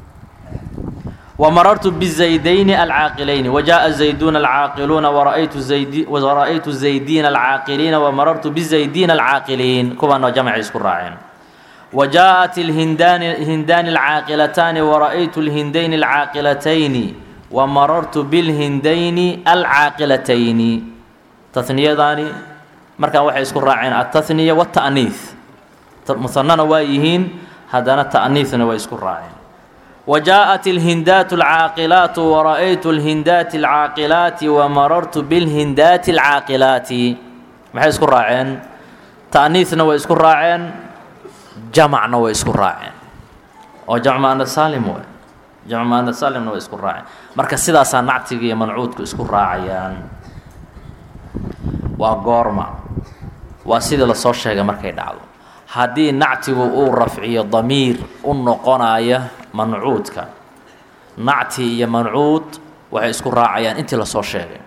وmarرت بزaydين الcاaqلayn وجاء زaydون الcاaqلuuna وraأytu زaydين الcاaqلiina وmarرtu بزaydين الcاaqلiin kuwaanoo jamcay isku raaceen وجاءت الhindاni الcاaqلتاni وraأytu الhindayn الcاaqلتayni وmarرtu bالhindayni الcاaqلتayni تniyadaani markaa waxay isku raaceen التثniية والتأniiث musanana waa yihiin haddana تأniiثna way isku raaceen وجاءت الهindاaت الcاaqلaaت وraأytu الhindاaت الcاaqلaaت وmarرtu bالhindاaت الcاaqلaaت maxay isku raaceen تأniiثna way isku raaceen jamcna way isku raaceen oo jamc maana salim w jamc maana salimna way isku raaceen marka sidaasaa nactiga iyo mancuudku isku raacayaan waa goorma waa sidii lasoo sheegay markay dhacdo haddii nactigu uu rafciyo damiir u noqonaya mancuudka nacti iyo mancuud waxay isku raacayaan intii lasoo sheegay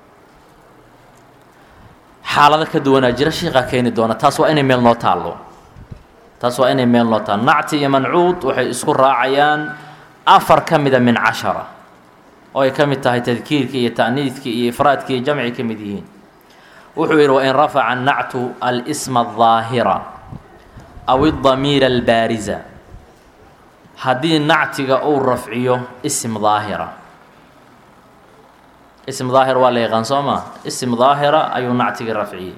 xaalado ka duwanaa jira shiiqaa keeni doona taas waa inay meel noo taallo taas waa inay meel noo taallo nacti iyo mancuud waxay isku raacayaan afar ka mida min cashara oo ay ka mid tahay tadkiirkii iyo ta'niidkii iyo ifraadkii iyo jamci ka mid yihiin wuxuu yidhi wain rafaca nactu alsma الظaahira aw الdamiir albaariza haddii nactiga uu rafciyo ism daahira ism daahir waa la yaqaan soo maa ism daahira ayuu nactigii rafciyey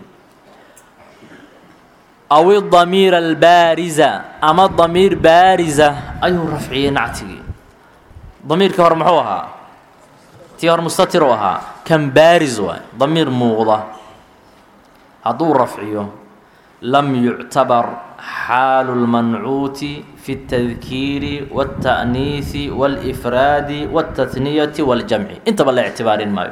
aw idamiir albaariza ama damiir baariza ayuu rafciyey nactigii damiirkii hore muxuu ahaa tii hore mustatir u ahaa kan baariz waay damiir muuqda hadduu rafciyo lam yuctabar xaalu اlmancuuti fi اtadkiiri wاltaأniisi wاlifraadi wاltahniyati wاljamci intaba la ictibaarin maayo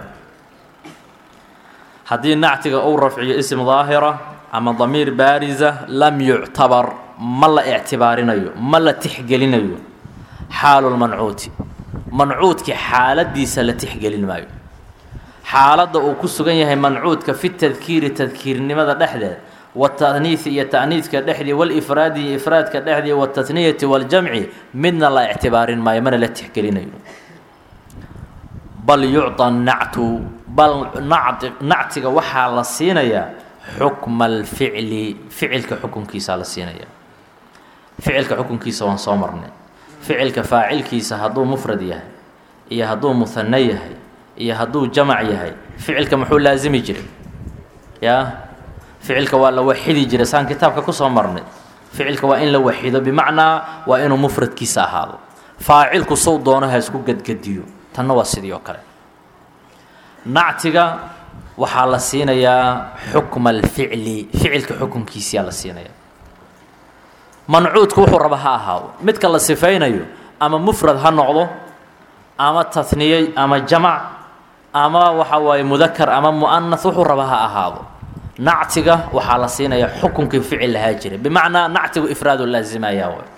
haddii nactiga uu rafciyo ism daahira ama damiir baariza lam yuctabar ma la ictibaarinayo ma la tixgelinayo xaalu lmancuuti mancuudki xaaladiisa la tixgelin maayo xaaladda uu ku sugan yahay mancuudka fi tadkiiri tadkiirnimada dhexdeed wataniisi iyo ta'niiska dhexdii walifraadi iyo ifraadka dhexdii wataniyati waljamci midna la ictibaarin maayo mana la tixgelinayo bal yucطa nactu bal nactiga waxaa la siinayaa xukma alficli ficilka xukunkiisaa la siinayaa ficilka xukunkiisa waan soo marnay ficilka faacilkiisa hadduu mufrad yahay iyo hadduu muhano yahay iyo hadduu jamac yahay ficilka muxuu laasimi jiray yaa ficilka waa la waxidi jiray saan kitaabka kusoo marnay ficilka waa in la waxido bimacnaa waa inuu mufradkiisa ahaado faacilku sow doono ha isku gadgadiyo tanna waa sidii oo kale nactiga waxaa la siinayaa xukma alficli ficilka xukunkiisiyaa la siinayaa mancuudku wuxuu raba ha ahaado midka la sifaynayo ama mufrad ha noqdo ama tahniye ama jamac ama waxa waaye mudakar ama mu'anas wuxuu raba ha ahaado nactiga waxaa la siinayaa xukunkii ficil lahaa jiray bimacnaa nactigu ifraadu laasimayaa way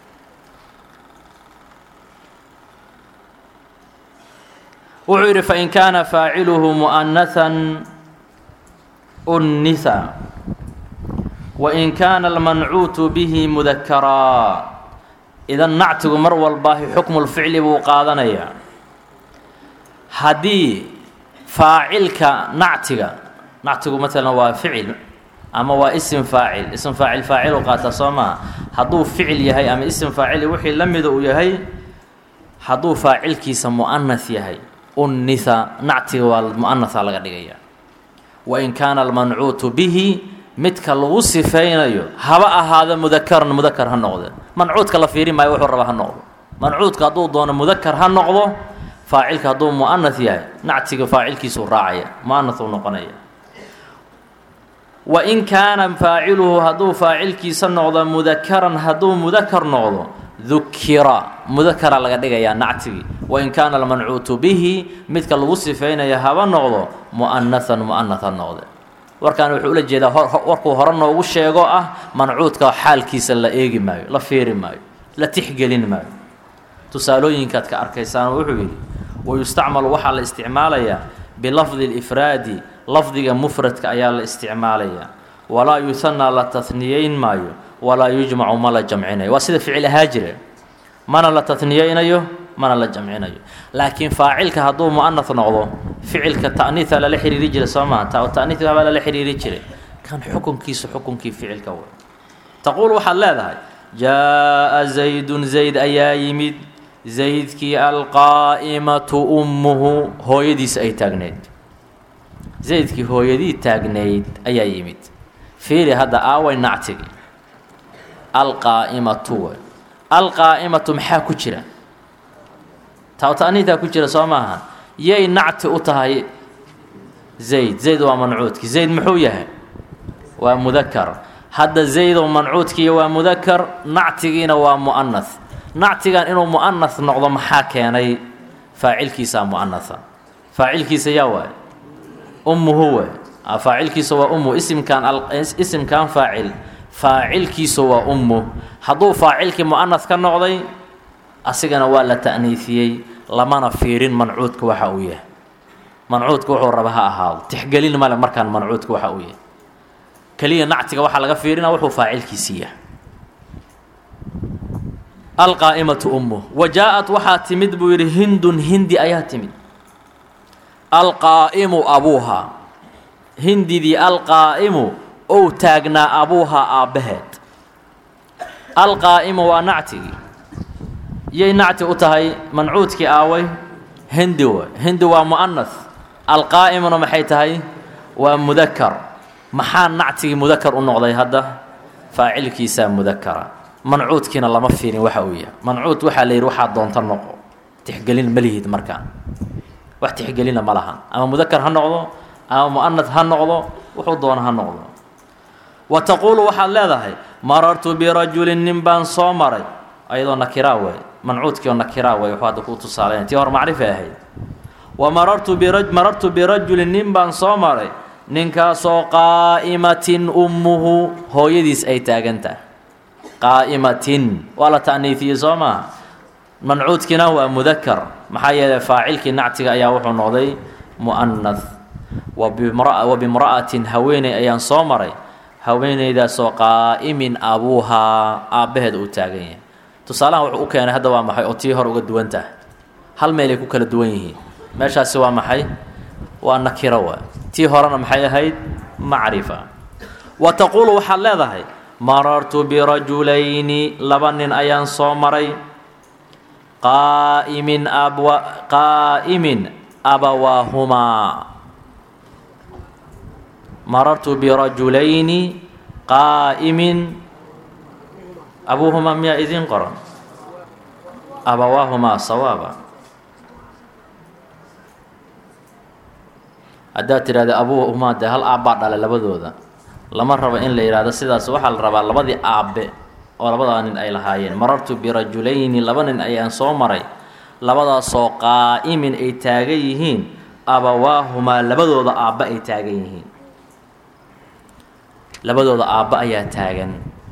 wuxuu yidhi fain kaana faaciluhu mu'anahan unnitha wain kaana almancuutu bihi mudakaraa idan nactigu mar walbaahi xukmulficli buu qaadanayaa haddii faacilka nactiga nactigu maalan waa ficil ama waa isim faacil ism faacil faacilu qaataa soo maa hadduu ficil yahay ama isim faacili wixii la mida uu yahay hadduu faacilkiisa mu'anas yahay unnitha nactiga waa mu'anaha laga dhigaya wain kaana almancuutu bihi midka lagu sifaynayo haba ahaado mudakaran mudakar ha noqde mancuudka la fiiri maayo wuxuu raba ha noqdo mancuudka hadduu doono mudakar ha noqdo faacilka hadduu mu'anas yahay nactiga faacilkiisuu raacaya mu'anasuu noqonaya wain kaana faaciluhu hadduu faacilkiisa noqdo mudakaran hadduu mudakar noqdo dukira mudakara laga dhigayaa nactigii wain kaana almancuutu bihi midka lagu sifaynayo haba noqdo mu'anahan mu'anas ha noqde warkaan wuxuu ula jeedaa warkuu hore noogu sheego ah mancuudka xaalkiisa la eegi maayo la fiiri maayo la tixgelin maayo tusaalooyinkaad ka arkaysaan wuxuu yidhi wayustacmalu waxaa la isticmaalayaa bilafdi lifraadi lafdiga mufradka ayaa la isticmaalayaa walaa yuhanaa la tahniyeyn maayo walaa yujmacu ma la jamcinayo waa sida ficil ahaa jire mana la taniyeynayo mana la jamcinayo laakiin faacilka hadduu mu'anah noqdo ficilka ta'niiha lala xiriiri jiray soo maha ta ta'niiha baa lala xiriiri jiray kan xukunkiisu xukunkii ficilka way taquul waxaad leedahay jaa-a zaydun zayd ayaa yimid zaydkii alqaa'imatu ummuhu hooyadiis ay taagneyd zaydkii hooyadii taagnayd ayaa yimid fiiri hadda aaway nactigi alqaa'imatu way alqaa'imatu maxaa ku jira taawta'niitaa ku jira soo maaha yay nacti u tahay zayd zayd waa mancuudki zayd muxuu yahay waa mudakar hadda zaydow mancuudkiiya waa mudakar nactigiina waa mu'anath nactigan inuu mu'anath noqdo maxaa keenay faacilkiisaa mu'anatha faacilkiisa yaa waay ummuhu waay faacilkiisa waa ummu isimkan isimkan faacil faacilkiisu waa ummu hadduu faacilkii mu'anath ka noqday asigana waa la ta'niifiyey lamana fiirin mancuudka waxa uu yahay mancuudka wuxuu raba ha ahaado tixgelin male markaan mancuudka waxa uu yahay keliya nactiga waxaa laga fiirina wuxuu faacilkiisii yahay alqaa'imatu ummu wa jaa-at waxaa timid buu yidhi hindun hindi ayaa timid alqaa'imu abuuha hindidii alqaa'imu ou taagnaa abuuha aabbaheed alqaa'imu waa nactigii yay nacti u tahay mancuudkii aaway hindi way hindi waa mu'anath alqaa'imuna maxay tahay waa mudakar maxaa nactigii mudakar u noqday hadda faacilkiisaa mudakara mancuudkiina lama fiirin waxa uu yahay mancuud waxaa la yidhi waxaa doonta noqo tixgelin ma lihid markaan wax tixgelina ma lahan ama mudakar ha noqdo ama mu'anath ha noqdo wuxuu doona ha noqdo wa taquulu waxaad leedahay marartu birajulin nin baan soo maray ayadoo nakiraa way mancuudkii oo nakiraa way wuxuu hadda kuu tusaalayn tii hor macrifay ahayd wa marartu bira marartu birajulin nin baan soo maray ninkaasoo qaa'imatin ummuhu hooyadiis ay taagan tahay qaa'imatin waa la ta'niifiyey soo maaha mancuudkiina waa mudakar maxaa yeelay faacilkii nactiga ayaa wuxuu noqday mu'anath wa bimra'atin haweeney ayaan soo maray haweeneydaasoo qaa'imin abuuhaa aabbaheed uu taagan yahay tusaalahan wuxuu u keenay hadda waa maxay oo tii hor uga duwan tahay hal meelay ku kala duwan yihiin meeshaasi waa maxay waa nakiro waa tii horena maxay ahayd macrifa wa taquulu waxaad leedahay marartu birajulayni laba nin ayaan soo maray qaa'imin abwa qaa'imin abawaahumaa marartu birajulayni qaa'imin abuuhumaa miyaa idiin qoran abawaahumaa sawaaba haddaad tidhahda abuuhumaa dee hal aabbaa dhala labadooda lama rabo in la yidhaahdo sidaas waxaa la rabaa labadii aabbe oo labadaa nin ay lahaayeen marartu birajulayni laba nin ayaan soo maray labadaasoo qaa'imin ay taagan yihiin abawaahumaa labadooda aabbe ay taagan yihiin labadooda aabbe ayaa taagan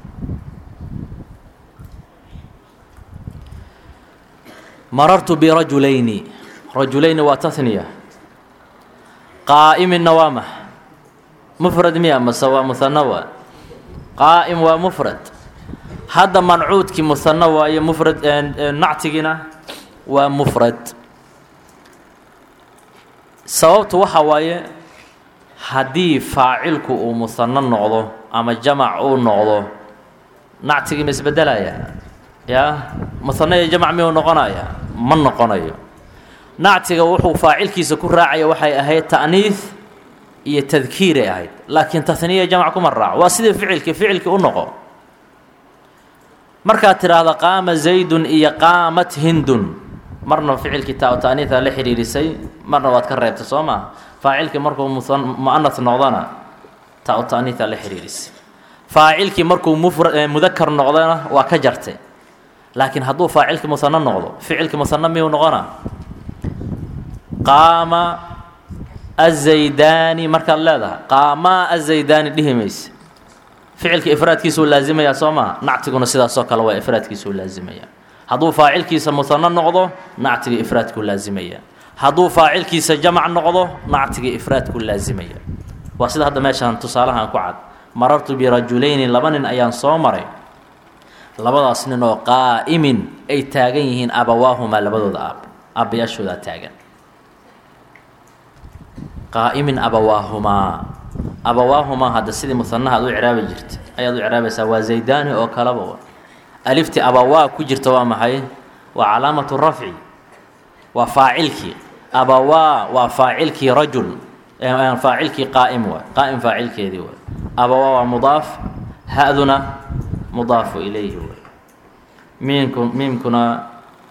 marartu birajulayni rajulayni waa tahniya qaa'iminna waa max mufrad miya mase waa muhano waa qaa'im waa mufrad hadda mancuudkii muhano waaye mufrad nactigiina waa mufrad sababtu waxa waaye haddii faacilku uu muhano noqdo ama jamac uu noqdo nactigii ma isbedelaya yaa muhano iyo jamac miyuu noqonaya ma noqonayo nactiga wuxuu faacilkiisa ku raacaya waxay ahayd ta'niis iyo tadkiiray ahayd laakiin tahniya jamac kuma raaco waa sidii ficilkii ficilkii u noqo markaad tidhaahda qaama zaydun iyo qaamat hindun marna ficilkii taa ta'niisa la xidhiirisay marna waad ka reebtay soo maa faacilkii markuu mu'anath noqdona taa ta'niisa la xidhiirisay faacilkii markuu mufra mudakar noqdona waa ka jartay laakiin hadduu faacilkii musano noqdo ficilkii musano miyuu noqona qaama azaydaani markaad leedahay qaamaa azaydaani dhihi mayse ficilka ifraadkiisuu laasimayaa soo maha nactiguna sidaasoo kale waa ifraadkiisuu laasimayaa hadduu faacilkiisa muhano noqdo nactiga ifraadkuu laasimayaa hadduu faacilkiisa jamac noqdo nactiga ifraadkuu laasimaya waa sida hadda meeshaan tusaalahan ku cad marartu birajulayni laba nin ayaan soo maray labadaas nin oo qaa'imin ay taagan yihiin abawaahumaa labadooda aab aabbayaashoodaa taagan qaa'imin abawaahumaa abawaahumaa hadda sidii muhanaha ad u ciraabi jirta ayaad u ciraabaysaa waa zaydaani oo kaleba alifti abawaa ku jirta waa maxay waa calaamatu rafci waa faacilkii abawaa waa faacilkii rajul faacilkii qaa'im waay qaa'im faacilkeedii waay abawaa waa mudaaf ha-duna mudaafu ilayhi waay miimku miimkuna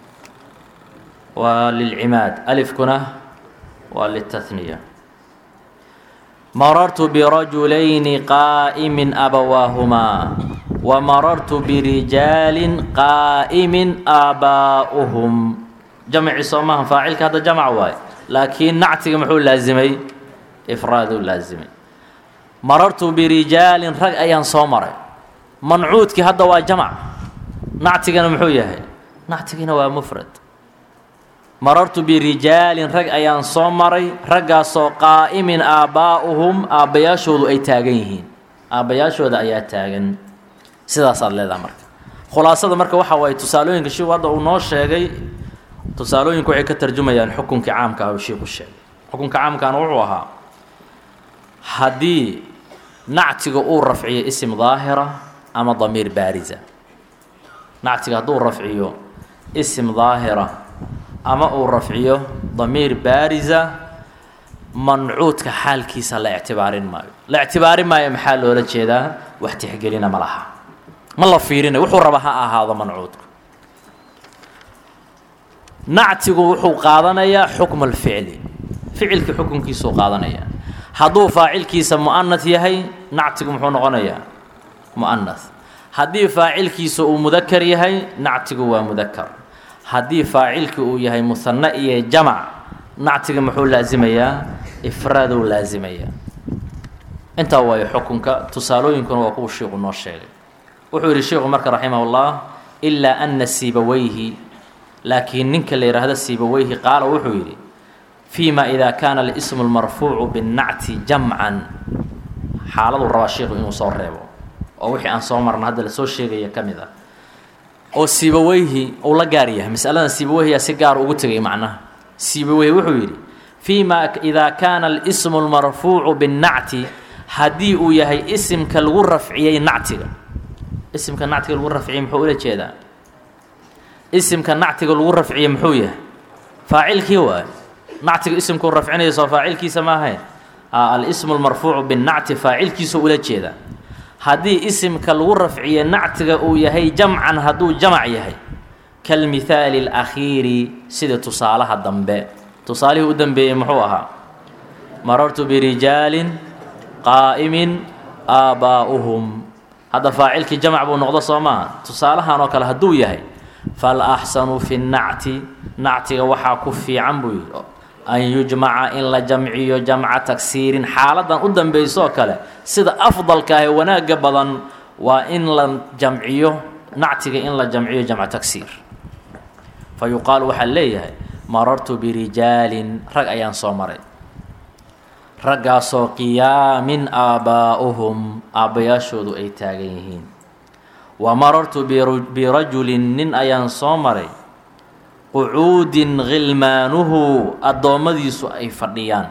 waa lilcimaad alifkuna waa litahniya marartu birajulayni qaa'imin abawaahumaa wa marartu birijaalin qaa'imin aabaa'uhum jamci soo maaha faacilka hadda jamc waaye laakiin nactiga muxuu laasimay ifraaduu laasimay marartu birijaalin rag ayaan soo maray mancuudkii hadda waa jamc nactigana muxuu yahay nactigina waa mufrad marartu birijaalin rag ayaan soo maray raggaasoo qaa'imin aabbaa'uhum aabbayaashoodu ay taagan yihiin aabbayaashooda ayaa taagan sidaasaad leedaha marka khulaasada marka waxa waaye tusaalooyinka shiiku hadda uu noo sheegay tusaalooyinku waxay ka tarjumayaan xukunkii caamka ah uu shiiku sheegay xukunka caamkaana wuxuu ahaa haddii nactiga uu rafciyo isim daahira ama damiir baarisa nactiga hadduu rafciyo isim daahira ama uu rafciyo damiir baarisa mancuudka xaalkiisa la ictibaarin maayo la ictibaarin maayo maxaa loola jeedaa wax tixgelina ma laha ma la fiirinayo wuxuu raba ha ahaado mancuudku nactigu wuxuu qaadanayaa xukma alficli ficilkii xukunkiisuu qaadanayaa hadduu faacilkiisa mu'anath yahay nactigu muxuu noqonayaa mu'anath haddii faacilkiisa uu mudakar yahay nactigu waa mudakar haddii faacilkii uu yahay muhanne iyo jamac nactiga muxuu laasimayaa ifraaduu laasimayaa intaa waayo xukunka tusaalooyinkuna waa kuwa shiiku noo sheegay wuxuu yidhi sheikhu marka raximah ullah ilaa ana siibaweyhi laakiin ninka la yidhaahdo siibaweyhi qaala wuxuu yidhi fii ma idaa kaana alismu lmarfuucu binnacti jamcan xaaladuu rabaa sheikhu inuu soo reebo oo wixii aan soo marna hadda lasoo sheegaya ka mid ah oo siibaweyhi uu la gaar yahay masaladan siibaweyhiyaa si gaar ugu tegay macnaha siibaweyhi wuxuu yidhi fii ma idaa kaana alismu lmarfuucu binnacti haddii uu yahay isimka lagu rafciyey nactiga isimka nactiga lagu rafciyey muxuu ula jeedaa isimka nactiga lagu rafciyey muxuu yahay faacilkii waayo nactiga isimkuu rafcinaya soo faacilkiisa ma ahayn alismu lmarfuucu binnacti faacilkiisuu ula jeedaa haddii isimka lagu rafciye nactiga uu yahay jamcan hadduu jamac yahay kalmithaali alakhiiri sida tusaalaha dambe tusaalihii u dambeeyey muxuu ahaa marartu birijaalin qaa'imin aabbaa'uhum hadda faacilkii jamac buu noqdo soo maaha tusaalahan oo kale hadduu yahay fal axsanu fi nnacti nactiga waxaa ku fiican buu yidhi an yujmaca in la jamciyo jamca tagsiirin xaaladan u dambayso oo kale sida afdalka ah ee wanaagga badan waa in la jamciyo nactiga in la jamciyo jamca tagsiir fa yuqaalu waxaa leeyahay marartu birijaalin rag ayaan soo maray raggaasoo qiyaamin aabbaa'uhum aabbayaashoodu ay taagan yihiin wa marartu birajulin nin ayaan soo maray qucuudin khilmaanuhu addoommadiisu ay fadhiyaan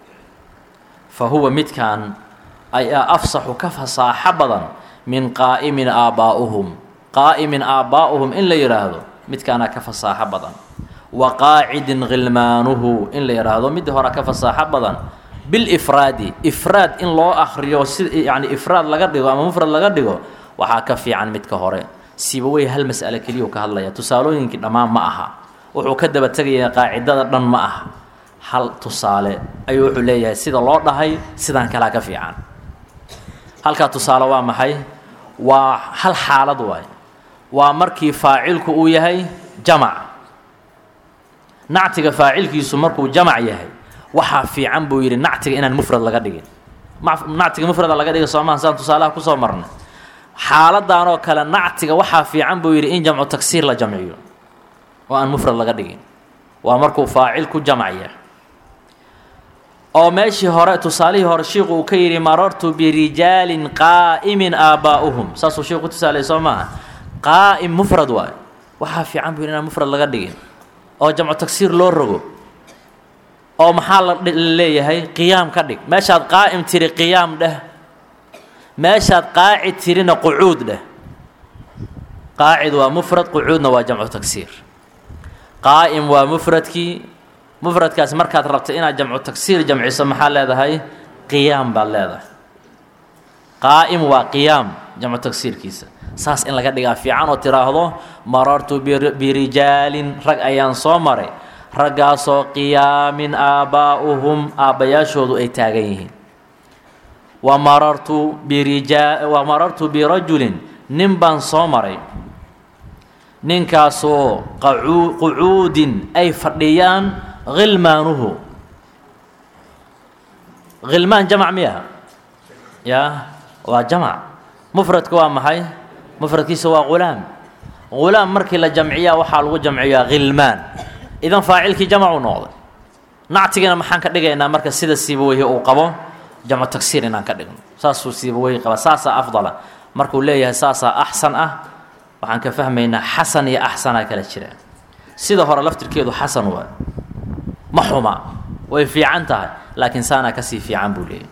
fa huwa midkan ayaa afsaxu ka fasaaxo badan min qaa'imin aabbaa'uhum qaa'imin aabbaa'uhum in la yidhaahdo midkaanaa ka fasaaxo badan wa qaacidin khilmaanuhu in la yidhaahdo midda hore ka fasaaxo badan bilifraadi ifraad in loo akriyo si yacni ifraad laga dhigo ama mufrad laga dhigo waxaa ka fiican midka hore siibawey hal mas'ale keliyuu ka hadlaya tusaalooyinkii dhammaan ma aha wuxuu ka daba tegayaa qaacidada dhan ma aha hal tusaale ayuu wuxuu leeyahay sida loo dhahay sidaan kalaa ka fiican halkaa tusaale waa maxay waa hal xaalad waay waa markii faacilku uu yahay jamac nactiga faacilkiisu markuu jamac yahay waxaa fiican buu yidhi nactiga inaan mufrad laga dhigin nactiga mufrada laga dhiga soomaha saan tusaalaha kusoo marnay xaaladan oo kale nactiga waxaa fiican buu yidhi in jamcu tagsiir la jamciyo oo aan mufrad laga dhigin waa markuu faacil ku jamcaya oo meeshii hore tusaalihii hore shiiku uu ka yidhi marartu birijaalin qaa'imin aabbaa'uhum saasuu shiiku ku tusaalay soo maaha qaa'im mufrad waay waxaa fiican buu yidhi inaan mufrad laga dhigin oo jamcu tagsiir loo rogo oo maxaa la leeyahay qiyaam ka dhig meeshaad qaa'im tiri qiyaam dheh meeshaad qaacid tirina qucuud dheh qaacid waa mufrad qucuudna waa jamcu tagsiir qaa'im waa mufradkii mufradkaas markaad rabta inaad jamcu tagsiir jamciso maxaa leedahay qiyaam baad leedahay qaa'im waa qiyaam jamcu tagsiirkiisa saas in laga dhigaa fiican oo tiraahdo marartu birijaalin rag ayaan soo maray raggaasoo qiyaamin aabbaa'uhum aabbayaashoodu ay taagan yihiin wa marartu birijaa wa marartu birajulin nin baan soo maray ninkaasoo qacuu qucuudin ay fadhiyaan khilmaanuhu khilmaan jamac miyaha yaa waa jamac mufradka waa maxay mufradkiisa waa ghulaam ghulaam markii la jamciyaa waxaa lagu jamciyaa khilmaan idan faacilkii jamacuu noqday nactigina maxaan ka dhigaynaa marka sida siibaweyhi uu qabo jamcu tagsiir inaan ka dhigno saasuu siibaweyhi qaba saasaa afdala markuu leeyahay saasaa axsan ah waxaan ka fahmaynaa xasan iyo axsanaa kala jira sida hore laftirkeedu xasan waa ma xuma way fiican tahay laakiin saanaa kasii fiican buu leeyahy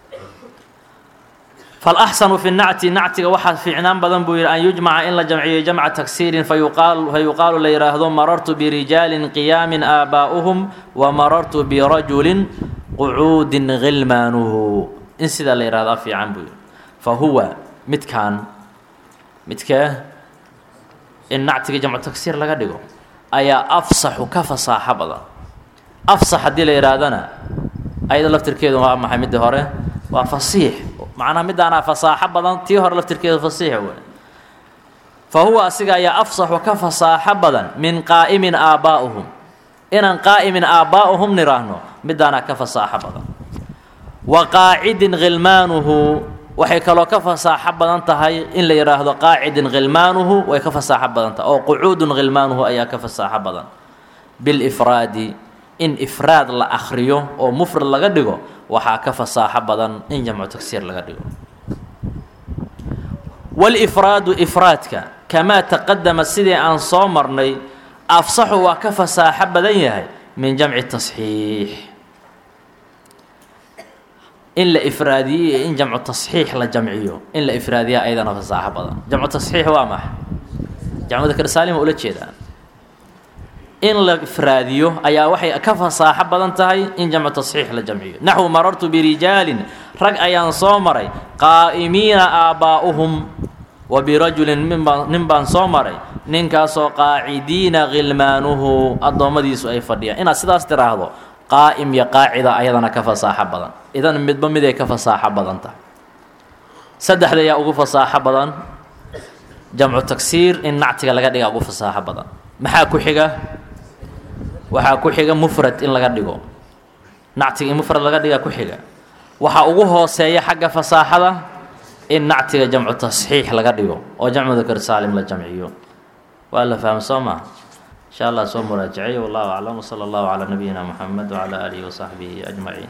falaxsanu fi nacti nactiga waxaa fiicnaan badan buu yidhi an yujmaca in la jamciyo jamca tagsiirin fayuqaal fayuqaalu la yidhaahdo marartu birijaalin qiyaamin aabbaa'uhum wa marartu birajulin qucuudin khilmaanuhu in sidaa la yidhahdo fiican buu yidhi fa huwa midkaan midkee in nactiga jamcu tagsiir laga dhigo ayaa afsaxu ka fasaaxo badan afsax haddii la yidhaahdana ayada laftirkeedu waa maxay midda hore waa fasiix macnaha midaanaa fasaaxo badan tii hore laftirkeedu fasiix wey fa huwa asiga ayaa afsaxu ka fasaaxo badan min qaa'imin aabbaa'uhum inaan qaa'imin aabbaa'uhum nidhaahno midaanaa ka fasaaxo badan wa qaacidin khilmaanuhu waxay kaloo ka fasaaxo badan tahay in la yidhaahdo qaacidin khilmaanuhu way ka fasaaxo badan tahay oo qucuudun khilmaanuhu ayaa ka fasaaxo badan bilifraadi in ifraad la akhriyo oo mufrad laga dhigo waxaa ka fasaaxo badan in jamcu tagsiir laga dhigo walifraadu ifraadka kamaa taqadama sidii aan soo marnay afsaxu waa ka fasaaxo badan yahay min jamci tasxiix in la ifraadiyo iyo in jamcu tasxiix la jamciyo in la ifraadiya ayadana fasaaxo badan jamcu tasxiix waa maxay jamcuda karsaalima ula jeedaan in la ifraadiyo ayaa waxay ka fasaaxo badan tahay in jamcu tasxiix la jamciyo naxwu marartu birijaalin rag ayaan soo maray qaa'imiina aabbaa'uhum wa birajulin minbaan nin baan soo maray ninkaasoo qaacidiina khilmaanuhu addoommadiisu ay fadhiyaan inaad sidaas tiraahdo qaa'im iyo qaacida ayadana ka fasaaxo badan idan midba miday ka fasaaxo badan tahay saddexda ayaa ugu fasaaxo badan jamcu tagsiir in nactiga laga dhiga ugu fasaaxo badan maxaa ku xiga waxaa ku xiga mufrad in laga dhigo nactiga in mufrad laga dhiga ku xiga waxaa ugu hooseeya xagga fasaaxada in nactiga jamcu tasxiix laga dhigo oo jamcu dakar saalim la jamciyo waa la fahmo soo maha insha allah soo muraajacay wallahu aclam wsala allahu calaa nabiyina moxamed wcala aalihi wasaxbihi ajmaciin